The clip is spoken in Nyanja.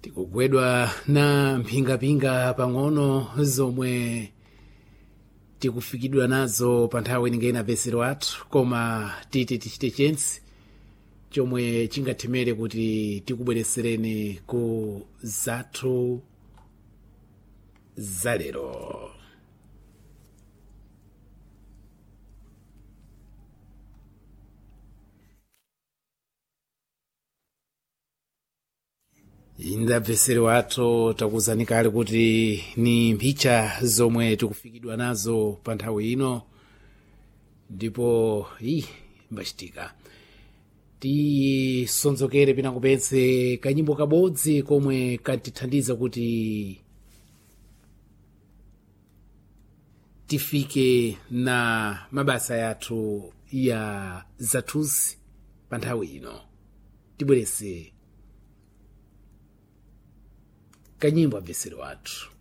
tikugwedwa na mphingapinga pang'ono zomwe tikufikidwa nazo pa nthawi inengena vesero athu koma titi tichite chensi chomwe chingathemere kuti tikubweresereni ku zathu zalero indabvesero athu takuzani kale kuti ni mphicha zomwe tikufikidwa nazo pa nthawi ino ndipo i mbachitika tisonzokere pina kupetse kanyimbo kabodzi komwe katithandiza kuti tifike na mabasa yathu ya zathuzi pa nthawi ino tibwerese kanyimbo abvesero athu